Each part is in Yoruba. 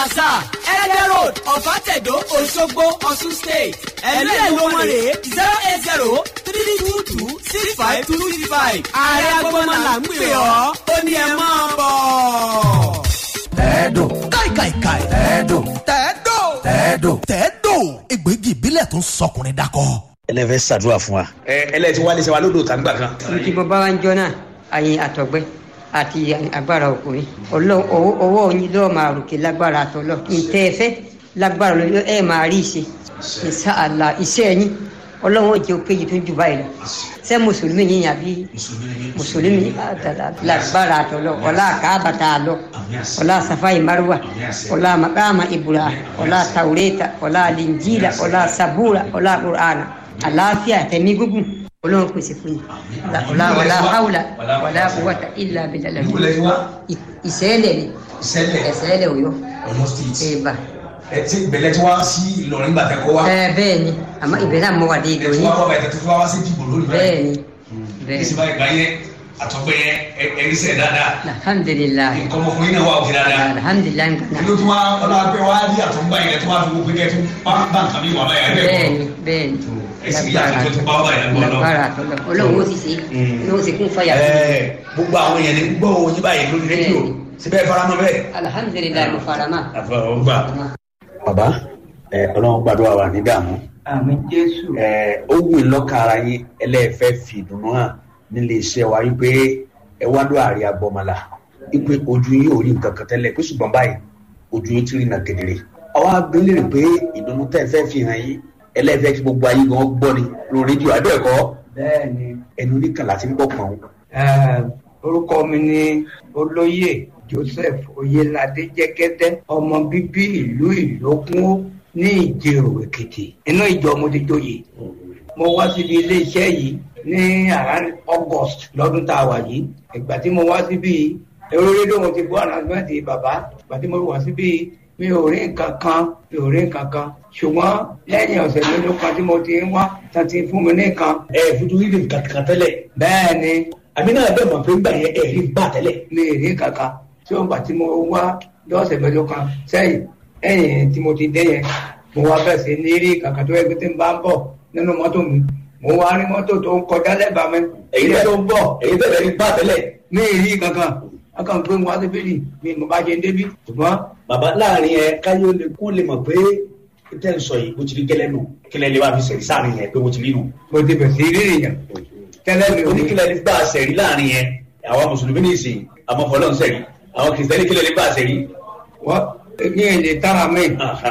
plaza ẹ̀ẹ́dẹ̀ road ọ̀fàtẹ̀dọ̀ òṣogbo ọ̀ṣun state ẹ̀lú ẹ̀ ló wọ́n rèé zero eight zero three two two six five two six five ààrẹ agbọ́mọlà ń pè ọ́ ó ní ẹ máa bọ̀. tẹ́ẹ̀dò káìkàìkàì. tẹ́ẹ̀dò tẹ́ẹ̀dò. tẹ́ẹ̀dò. tẹ́ẹ̀dò. egbògi ìbílẹ̀ tó ń sọkùnrin dakọ. ẹlẹ́fẹ́ ṣàdúrà fún wa. ẹ ẹlẹ́tí wálé ṣe wa lódò tàgbà kan. tí mo bá wá ń jọ náà àyìn àtọ̀gbẹ́ àti agbára ọkùnrin ọlọ́run ọwọ́ ọwọ́ yín lọ́ọ́ máa ròkè lágbára àtọ́lọ́ ntẹ́ ẹ fẹ́ lágbára lọ́ọ́ ẹ máa rí ìṣe ìṣàlà iṣẹ́ yín ọlọ́run ó jẹ́ òkèjì tó jù báyìí lọ ṣé mùsùlùmí yín àbí mùsùlùmí lágbára àtọ́lọ́ ọlá àkàbàtà àlọ́ ọlá safai marwa ọlá makama ibura ọlá taureta ọlá linjila ọlá sabura ọlá qur'ana àlàáfíà tẹ̀mí gúngùn ọlọ́run pèsè fún yín ọlá ọlá haúlà ọlá quwwata illa billah ìṣẹ́lẹ̀ ni ìṣẹ̀lẹ̀ ìṣẹ́lẹ̀ òyọ́ ọ̀yọ́ state ẹ̀bà ẹ ti bẹ̀lẹ̀ tí wọ́n sí ìlọrin gbàtẹ́ kọ́ wa ẹ bẹ́ẹ̀ ni àmọ́ ibẹ̀ náà mọ̀ wà dé ẹ tí ìdòyìn wọ́n kọ́ bẹ̀tẹ̀ tó fi wá sí dìbò lónìí bẹ́ẹ̀ ni bẹ́ẹ̀ ní ni síbáyìí gbà yẹn àtọ́gbẹ́ yẹn ẹ̀rí sẹ̀ dáadáa alhamdulilayi nǹkan ọmọkùnrin náà wà òkè dáadáa alhamdulilayi nǹkan inú tí wọ́n ọlọ́pẹ́ wá rí àtọ́gbà yẹn tó wá fi gbogbo kẹ́ tó bá bá nǹkan mi wà báyà ẹ̀ bẹ́ẹ̀ ni bẹ́ẹ̀ ni ẹ̀sìn yàtọ̀ tó tún bá wà báyà lọ́wọ́ lágbára àtọ́lọ́ ọlọ́run ó sì ṣe ó sì kún fàyà sí ẹ gbogbo àwọn èèyàn ní gbọ́ òun yín báyìí lórí rédíò síbẹ̀ faramọ́ bẹ́ẹ̀. alhamdulilayi mo fara mọ́ àfọwọ́gbà. bàbá ẹ ọlọ́run gbàdúrà wà ní dààmú àmì jésù ẹ ó wù í lọ́kàn ara yín ẹlẹ́ẹ̀fẹ́ fi ìdùnnú hàn nílé iṣẹ́ wa wípé ẹ wá ló àárẹ̀ agbọ́mọlá wípé ojú yín ò rí nǹkan kan tẹ́lẹ̀ pé ṣùgbọ́n báyìí ojú yín ti rí nà kedere. ọwọ́ agbélére pé ìdùnnú tẹ́ ẹ fẹ́ fi hàn yín ẹlẹ́ẹ̀fẹ́ kí gbogbo ayé gan gbọ́ ni lórí rédíò àbẹ́ẹ̀kọ́ bẹ́ẹ̀ ni ẹnu oníkàlà ti ń gbọ́ pọ̀n. eh, orúkọ mi ni olóyè joseph oyelade jẹgẹdẹ ọmọ bíbí ìlú ìlókun ní ìjẹrò èkìtì inú ìjọ mo ti joyè mo wá síbi iléeṣẹ́ yìí ní around august lọ́dún tá a wà yìí ìgbà tí mo wá síbi èrò rédíò mo ti gbọ́ ànàmẹ́tì bàbá ìgbà tí mo wá síbi mi ò rí nǹkan kan mi ò rí nǹkan kan ṣùgbọ́n lẹ́yìn ọ̀sẹ̀ mélòó kan tí mo ti ń wá tán ti fún mi ní nǹkan ẹ fojú rí nǹkan kan tẹ́lẹ̀ bẹ́ẹ̀ ni àbí náà bẹ́ẹ̀ mọ̀ pé ń gbà yẹn ẹ̀ rí bá tẹ́lẹ̀. mi ì rí kankan tí ó ń gbà tí mo wá lọ́sẹ̀ mẹ́jọ kan sẹ́yìn ẹ̀yìn tí mo ti dé yẹn mo wá bẹ̀ sí ní rí kankan tó yẹ kí tí n bá ń bọ̀ nínú mọ́tò mi mo wá rí mọ́tò tó ń kọjá lẹ́bàá mi èyí ilé bẹ́ẹ̀ tó ń bọ̀ èyí bẹ́ẹ̀ rí bá tẹ́lẹ̀. mi ì rí kankan akàn gbé wọn sí bíbí mi mo bá ṣe ń débí ṣùgbọ́n bàbá láàrin ẹ káyọ̀ lè kó lè mọ̀ pé tẹ́ ń sọ yìí bó ti rí gẹ́lẹ́ nù kílẹ̀ lè wá fi sẹ̀rí sáàrin yẹn pé bó ti rí nù. mo ti bẹ̀ sí rí nìyẹn tẹ́lẹ̀ mi ò ní oníkílẹ̀ lè gbà sẹ̀rí láàrin yẹn àwọn mùsùlùmí ní ìsìn àmọ́ fọlọ́n sẹ̀rí àwọn kìrìsìtẹ́nì kílẹ̀ lè gbà sẹ̀rí. wọ́n ní èdè tára mi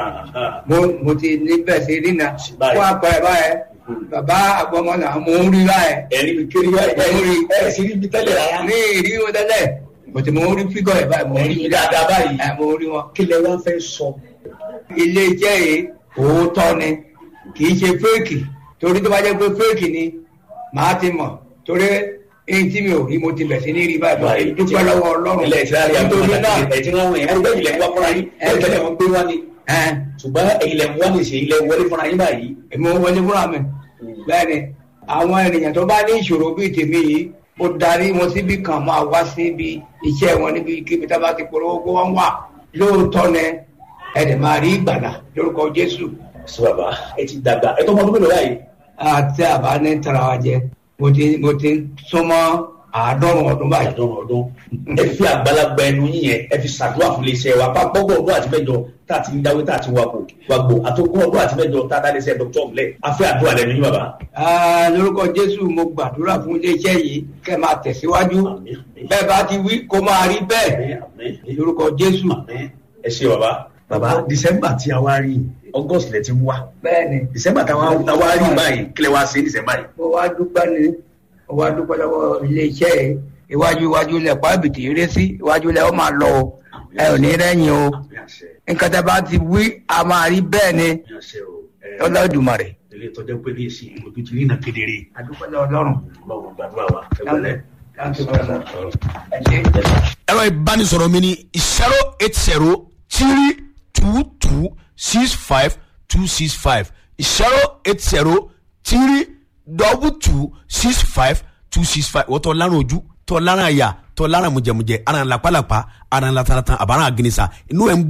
mo mo ti níbẹ̀ sí rí na Báyìí. fún àpẹẹrẹ báyẹn bàbá àgbọmọlà mo ń rí báyẹn ẹ̀rí mi kiri wá ẹ̀ rí ẹ̀ sì rí mi tẹ́lẹ̀ rárá. ní ìrí wọn tẹ́lẹ̀ bọ̀tí mo ń rí fígọ̀ ẹ̀ báyìí mo ń rí Ẹ̀rí dáadáa báyìí. ẹ̀ mo ń rí wọn. kílẹ̀ wá fẹ́ sọ. ilé iṣẹ́ yìí òótọ́ ni kì í ṣe fẹ́ẹ̀kì torí tó bá jẹ́ pé fẹ́ẹ̀kì ni màá ti mọ̀ torí èyí tí mi ò rí mo ti bẹ̀ sí ní rí báyìí báyìí dúpẹ́ lọ́wọ́ ọlọ́run ilẹ̀ ìsirari nítorí náà ẹ̀ tí wọ́n wọ̀nyí ẹ̀rí bẹ́ẹ̀ ilẹ̀ ń wá fúnra yín ẹ̀ tẹ́lẹ̀ wọn gbé wá ni. ẹ̀ ṣùgbọ́n ilẹ̀ ń wá ní ìṣe ilẹ̀ wọlé fúnra yín báyìí. èmi ò wọlé fúnra mi bẹ́ẹ̀ ni àwọn ènìyàn tó bá ní ìṣòro bíi tèmi yìí mo darí wọn síbi kan máa wá síbi iṣẹ́ wọn níbi kíbi tá a bá ti polówó kó wọ́n wà lóòótọ́ ni ẹ̀dẹ̀ máa rí ìgbàlà lórúkọ Jésù sọ bàbá ẹ ti dàgbà ẹ tó mọ ọdún mélòó báyìí. àti àbá ní tara wa jẹ mo ti mo ti súnmọ́ àádọ́rùn ọdún báyìí. àdán ọdún ẹ fi àgbàlagbà ẹnu yín yẹn ẹ fi ṣàdúrà fún iléeṣẹ́ wa bá gbọgbọ ọdún àti mẹ́jọ tá a ti ń dáwé tá a ti wà kó wà gbò àtòkùn ọdún àti mẹ́jọ tá a dá iléeṣẹ́ dr ọmọlẹ afẹ àdúrà lẹ́nu yín bàbá. Ah, lórúkọ Jésù mo gbàdúrà fún iléeṣẹ́ yìí kẹ́ máa tẹ̀síwájú Àmín, àmín. bẹ́ẹ̀ bá ti wí kó máa rí bẹ́ẹ̀ Àmín, àmín. lórúkọ Jésù. Àmín. ẹ ṣe bàbá. bàbá december tí a wá rí august lẹ ti ń wá bẹ́ẹ̀ni december tí a wá rí báyìí kílẹ̀ wá sí december yìí. mo wá dúpẹ́ ni mo wá dúpẹ́ lọ́wọ́ iléeṣẹ́ yìí iwájú iwájú lẹ̀ pàbìtì eré sí iwájú lẹ̀ ó máa lọ o ẹ ò ní rẹ́yìn o Àmín àṣẹ, nǹkan tẹ́ bá ti wí a máa rí bẹ́ẹ̀ ni àmín àṣẹ o. Ẹ, Olódùmarè. ilé ìtọ́jú pé ní èsì ojú ti rí iná kedere. adúpẹ́ lọ́wọ́ Ọlọ́run. ọlọ́run gbàdúrà wa. ẹ gbọ́dọ̀. Thank you very much. ẹ ṣé. ẹ̀rọ ìbánisọ̀rọ̀ mi ni zero eight zero three two two six five two six five zero eight zero three double two six five two six five wọ́n tọ́ lárùn ojú tọ́ lárùn àyà tọ́ lárùn mùjẹ̀mùjẹ̀ ara ń lapalapa ara ń lataratan àbára àgìnìsà inú ẹ̀ ń gbóná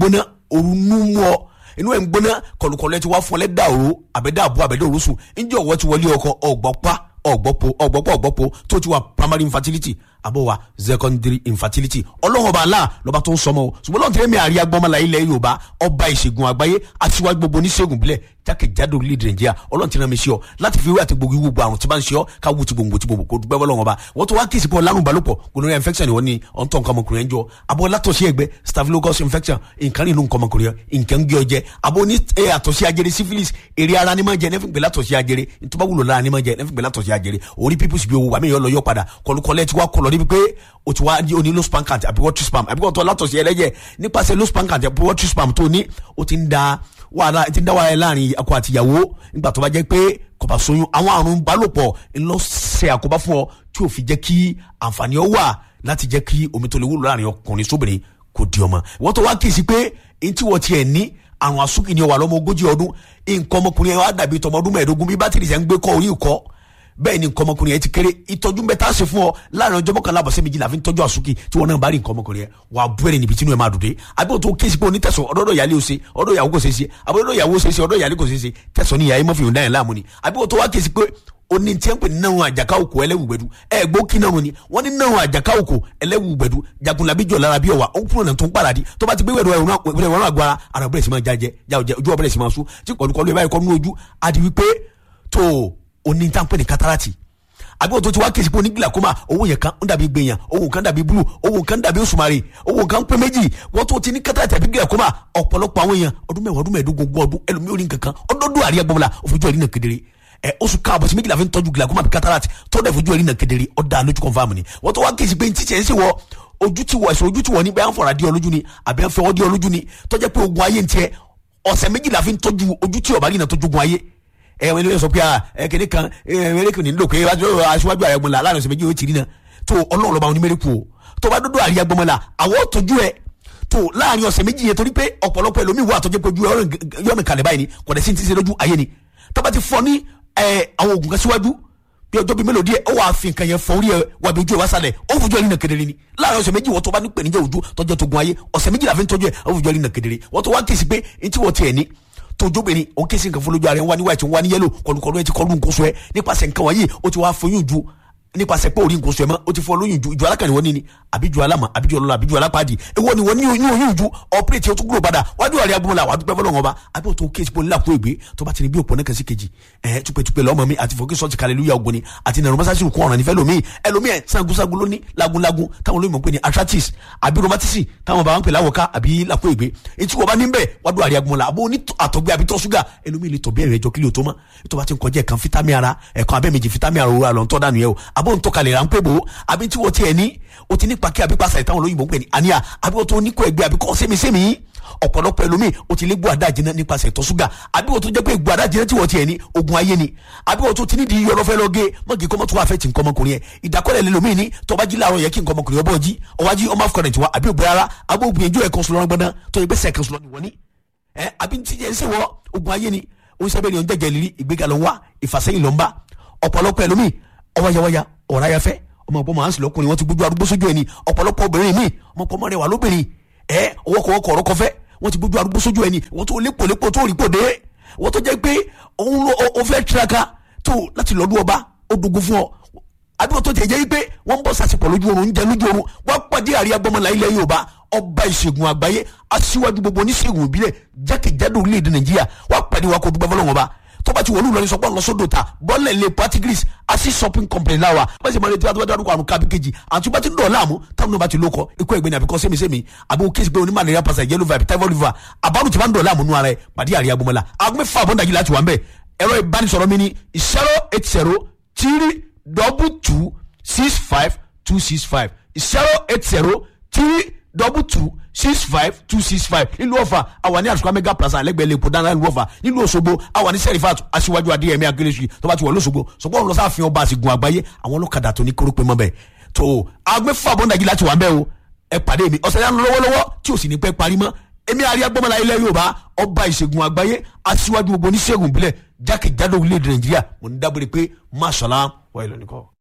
òru nú mú ọ inú ẹ̀ ń gbóná kọlùkọlù ẹ ti wá fún ọ lẹ́dà òru àbẹ̀dà àbú àbẹ̀dà òru sùn ǹjẹ́ ọ̀wọ́ ti wọlé ọkọ ọ̀gbọ́pá ọ̀gbọ́pọ̀ ọ̀gbọ́pọ̀ ọ̀gbọ́pọ̀ tó ti wà primary infertility àbọ̀ wa secondary infertility ọlọ́run ọba aláà lọ́ba tó ń sọmọ o ṣùgbọ́n lọ́n tẹ́lẹ̀ mi àríyá gbọ́mọlá ilẹ̀ yorùbá ọba ìṣègùn àgbáyé aṣíwájú gbogbo oníṣègùn bílẹ̀ jákèjádò orílẹ̀-èdè nàìjíríà ọlọ́run ti rán mi sí ọ láti fi wíwá àti gbogbo ìwú gbogbo àrùn tí bá ń ṣe ọ ká wú ti gbòǹgbò ti gbòǹgbò kó dúpẹ́ bọ́lọ́run ọba wọ́n tó wá kí ìsìnkú ọlárùn balùpọ̀ gonorrhea infection ni wọ́n ní ọ̀ntọ́ nǹkan ọmọkùnrin ẹ̀ ń jọ abọ́ látọ̀sí ẹgbẹ́ staphylococcus infection nǹkan nínú nǹkan ọmọkùnrin ẹ̀ nǹkan ń gé ọ jẹ abọ́ ní ẹ àtọ̀sí ajere syphilis èrè ara ni máa jẹ nẹ́fìn gbẹ́lá tọ̀sí ajere ntọ́ba wúlò lára ni máa jẹ nẹ́fìn gbẹ́lá tọ̀sí ajere orí pípùsì bí owó wà mí yọ lọ yọ padà kọlùkọlẹ̀ ti wá kọlọ níbi pé o ti wá ní oní low span count àbí water spam àbí kò tó látọ̀sí ẹlẹ́jẹ̀ nípasẹ̀ low span count àbí water spam tó ní o ti ń da wàhálà ti ń dá wàhálà láàrin akọ àtìyàwó nígbà tó bá jẹ́ pé kò bá soyún àwọn àrùn balòpọ̀ ńlọ ṣe àkóbá fún ọ tí ò fi jẹ́ kí àǹfààní ọ wà láti jẹ́ kí omi tó lè wúlò láàrin ọkùnrin sóbìnrin kò di ọmọ wọ́n tó wá kí sí pé ntí wọ́n tiẹ̀ ní àrùn àsúkì ni ó wà lọ́mọ ogójì ọdún nǹkan ọmọkùnrin ẹ̀ wá dàbí tọmọ ọdún mẹ́ẹ̀ẹ́dógún bí bátìrì ṣe ń gbé kọ́ orí ìkọ́ bẹ́ẹ̀ ni nǹkan ọmọkùnrin yẹn ti kéré ìtọ́jú mẹ́ta ṣe fún ọ láàrin ọjọ́ mọ́kànlá àbọ̀sẹ́ méjìlá fi ń tọ́jú àsúkì tí wọn náà bá rí nǹkan ọmọkùnrin yẹn wà á bú ẹ̀rẹ̀ níbi tí inú ẹ̀ máa dùn dé àbí òtún kéésì pé onítẹ̀sán ọ̀dọ́dọ̀ ìyálé ò ṣe ọ̀dọ̀ ìyàwó kò ṣe é ṣe àbí ọ̀dọ̀ ìyàwó ṣe é ṣe ọ̀dọ̀ ìyálé kò ṣe é ṣe tẹ̀sán ní ìyá mọ́fì òǹdà yẹn láàmú ni àbí òtún wá kéésì pé oní tí ń pè ní náà àjàká òkò ẹlẹ́wùgbẹ̀dù ẹ gbó kí náà ni wọ́n ní náà àjàká òkò ẹlẹ́wùgbẹ̀dù jagunlabi jọ̀ lára bí ọ̀wà ó kúrò náà tó ń paradì tó bá ti gbé wẹ̀rọ ẹ̀rọ àgbára ara bẹ̀rẹ̀ sí máa jájẹ ojú ọ̀bẹ̀rẹ̀ sí máa sún tí kọ̀lùkọ̀lù ẹ̀ báyìí kọ́ nínú ojú àti wípé tó oní tí ń pè ní kátàràtì àbí wọ́n tó ti wá kèsì pé oní glaucoma owó yẹn kan ń dàbí gbẹ̀yàn owó kan dàbí blue owó kan dàbí òṣùmàrè owó kan pé méjì wọ́n tó ti ní kátàràtì àbí glaucoma ọ̀pọ̀lọpọ̀ àwọn èèyàn ọdún mẹ́wàá ọdún mẹ́ẹ̀ẹ́dógún ogún ọdún ẹlòmíì orí nǹkan kan ọdọọdún àríyá gbọmọlá òfojú ẹ̀rí náà kedere ẹ oṣù káàbọ̀ sí méjìlá fi ń tọ́jú glaucoma àbí cataract tó dẹ̀ fojú ẹ̀rí náà kedere ọ̀dà lójú confam ni wọ́n tó wá kèsì pé ntí tiẹ̀ ń sè wọ́ ojú ti wọ̀ ẹ̀sùn ojú ti wọ̀ ní bẹ́ẹ̀ ń fọ̀rọ̀ adé ọlójú ni àbẹ́ ń fẹ́ ọdí ọlójú ni tọ́jẹ́ pé ogun ayé ń tiẹ̀ ọ̀sẹ̀ méjìlá fi ń tọ́jú ojú tí ọ̀bá rí náà tọ́jú ogun ayé ẹ wọn ilé sọ pé ẹ kéde kan ẹ mẹrẹkù ní lóko ẹ aṣíwájú ààrẹ gbọmọlá láàrin ọ̀sẹ̀ méjì ó ti rí náà tó ọlọ́run lọ́ba onímẹ̀rẹ̀kù o tó bá dúdú àríyá gbọmọlá àwọ̀ tọ́jú ẹ tó láàrin ọ̀sẹ̀ méjì yẹn torí pé ọ̀pọ̀lọpọ̀ ẹlòmíì wà tọ́jú pé ojú yọ̀nù kalẹ̀ báyìí ni kò dẹ̀ sí ti ṣe lójú ayé ni tó bá ti fọ ní àwọn oògùn kan síwájú bí ọjọ́ bíi mélòó díẹ̀ ó wàá fi nǹkan yẹn fọ orí ẹ wà bí ojú ẹ wá sálẹ̀ ó fojú ẹ rí nà kedere ni láàrin ọ̀sẹ̀ méjì wọ́n tó bá ní pèníjà ojú tọ́jú tó gun ayé ọ̀sẹ̀ méjì la fi ń tọ́jú ẹ ó fojú ẹ rí nà kedere wọ́n tó wá kèsì pé ntí wọ́n tiẹ̀ ní tójóbìnrin òun kèsì nǹkan fún lójú ara ẹ ń wá ní white ń wá ní yellow kọlùkọlù ẹ ti kọlù nǹkan sọ ẹ nípasẹ̀ nǹkan wọ̀nyí ó ti wá foyún ju nípasẹ̀ pé orí nǹkan sọ ẹ mọ́ ó ti fọ lóyún ju ìjọ alákànní wọn ní ni àbí ju alámọ̀ àbí ju ọlọ́lá àbí ju alápàdé èwo ni wọ́n ní oyún oyún ju ọ̀pẹ́rẹ́tì ó tún gbúrò padà wájú ọ̀rẹ́ agbóhùnlá wàá dúpẹ́ fọlọ́wọn ọba àbí òtún kéésì pọ̀ nílà kó ègbé tó bá ti ní bí òpó náà kẹsí kejì ẹ̀ tupẹ̀tupẹ̀ lọ́mọ mi àti fòkè sọ́ọ̀tì kàlẹ́lúyà ògbóni àti nàrọ̀ mọ́sáàsì kún ọ̀ràn nífẹ̀ẹ́ lómi ẹlòmí ẹ̀ sangunsangun lóní lagunlagun táwọn olóyìnbó pè ní arthritis àbí rheumatism táwọn bá wọn pè láwọ̀ká àbí làkó ègbé etí wọ́n bá ní bẹ́ẹ̀ wàá dún àríyá gbọ́nla àbó ní àtọ̀gbẹ́ àbí tọ́ ṣúgà ẹlòmí lè tọ̀ bí ẹ̀rẹ̀ ẹjọ́ kílí o tó mọ́ ètò bá ti ń kọjá ẹ̀kan fítámì ara ẹ̀kan abẹ́ méjì fítámì ara òwúrọ̀ àlọ́ ń tọ́ dànù yẹ o àbó ń tọ́kalẹ̀ rà ń pè bò ó àbí tí wọ́n tiẹ̀ ní o ti ní pàkí àbí pàṣẹ táwọn olóyìnbó ń pè ní àníyà àbí wọ́n tó ní kó ẹgbẹ́ àbí kọ́ sẹ́mi-sẹ́mi ọ̀pọ̀lọpọ̀ ẹlòmíì o ti lé gbọ́ àdá jiná nípasẹ̀ ìtọ̀ ṣúgà àbí wọ́n tó jẹ́ pé gbọ́ àdá jiná tí wọ́n tiẹ̀ ní ogun ayé ni àbí wọ́n tó ti ní di yọlọ́fẹ́ lọ́gẹ́ mọ́gì kọ́mọ́ tó wà fẹ́ ti nǹkan ọmọkùnrin yẹn ìdákọ́lẹ̀ lẹ́lòmíì ní tọ́ba jí láàárọ̀ yẹ kí nǹkan ọmọkùnrin ọbọ̀ jí ọwájí ọmọ afọkànrẹ̀ tiwa àbí òbí rárá àbí òbí ẹjọ́ ẹ̀kan sọlọ́rọ́ gbọ́dán tó yẹ gbẹ́sẹ̀ ẹ̀kan sọlọ́ ni wọ́n ní ẹ àbí ti jẹ́ ṣe wọ́ ogun ayé ni oníṣẹ́bẹ̀ ni ọ̀n jẹ́jẹ́ lírí ìgbéga ló ń wá ìfàsẹ́yìn ló ń bá ọ̀pọ̀lọpọ̀ ẹlòmíì ọwáyáwáyá ọ̀ráyáfẹ́ ọmọ ọ̀pọ̀ màá ń sìn lọ́kùnrin wọn ti gbójú arúgbó sójú ẹni ọ̀pọ̀lọpọ̀ obìnrin mi ọmọ ọ̀pọ̀ mọ́rẹ̀ wà lóbìnrin ẹ ọwọ́kọ̀wọ́kọ̀ ọ̀rọ̀ kọfẹ́ wọ́n ti gbójú arúgbó sójú ẹni wọ́n tó lépo lépo tó rí pòdé wọ́n tó jẹ́ pé òun ló o fẹ́ tiraka tó láti lọ́dún ọba ó dogun fún ọ àdúgbò tó ti jẹ́ pé wọ́n ń bọ̀ sàṣepọ̀ lójú oorun ń jẹ lójú oorun wọ́n pàdé àríyá gbọ́mọlá ilẹ̀ Yorùbá ọba ìṣègùn àgbáyé aṣíwájú gbogbo oníṣègùn ìbílẹ̀ jákèjádò orílẹ̀-èdè Nàìjíríà wọ́n pàdé wa kó dúpẹ́ fọlọ́wọ́n ọba tọ́ba ti wọlé ìlọrin sọpọ́ lọ́sọ̀dọ̀ ta bọ́ọ̀lẹ̀ lè patigris asi shopping company láwa bẹ́ẹ̀ sì máa retí wàá dárúkọ àrùn kábí kejì àti bá ti ń dọ̀ láàmú táwọn náà bá ti lóko ikú ẹ̀gbẹ́ni àbíkọ́ sẹ́mi-sẹ́mi àbí o kéésì pé oní malaria pasa yellow vibe typhoid fever àbárù tí bá ń dọ̀ láàmú nù ara ẹ̀ pàdé àríyá gbọmọlá agbẹ́ fún àbọ̀ndàjì láti wà ń bẹ̀ ẹ̀rọ ìbánisọ̀rọ̀ mi ni zero eight zero three double two six five two six five zero eight zero three double two six five two six five nílùú ọ̀fà àwa ní àsùkò mega plaza alẹ́gbẹ̀ẹ́ lè pọ̀ dáná nílùú ọ̀fà nílùú òṣogbo àwa ní sẹ́rífàt aṣíwájú adéyẹmí akérésì tó bá ti wọ̀ lọ́sọ̀gbọ̀ sọ̀gbọ́n lọ sáfihàn ọba àsìgùn àgbáyé àwọn ọlọ́kadà tó ní kórópè mọ́ bẹ́ẹ̀ tó agbẹ́fà bọ́ndàjì láti wà ń bẹ́ẹ̀ o ẹ pàdé mi ọ̀sẹ̀ yẹn lọ́wọ́lọ́wọ́ tí ò sì ní pẹ́ parí mọ́ èmi àríyá gbọ́mọlá ilẹ̀ yorùbá ọba ìṣègùn àgbáyé aṣíwájú gbogbo oníṣègùn ìbílẹ̀ jákèjádò orílẹ̀-èdè nàìjíríà mo ní dábòrè pé máṣọ́lá wà ìlọ́nìkọ́.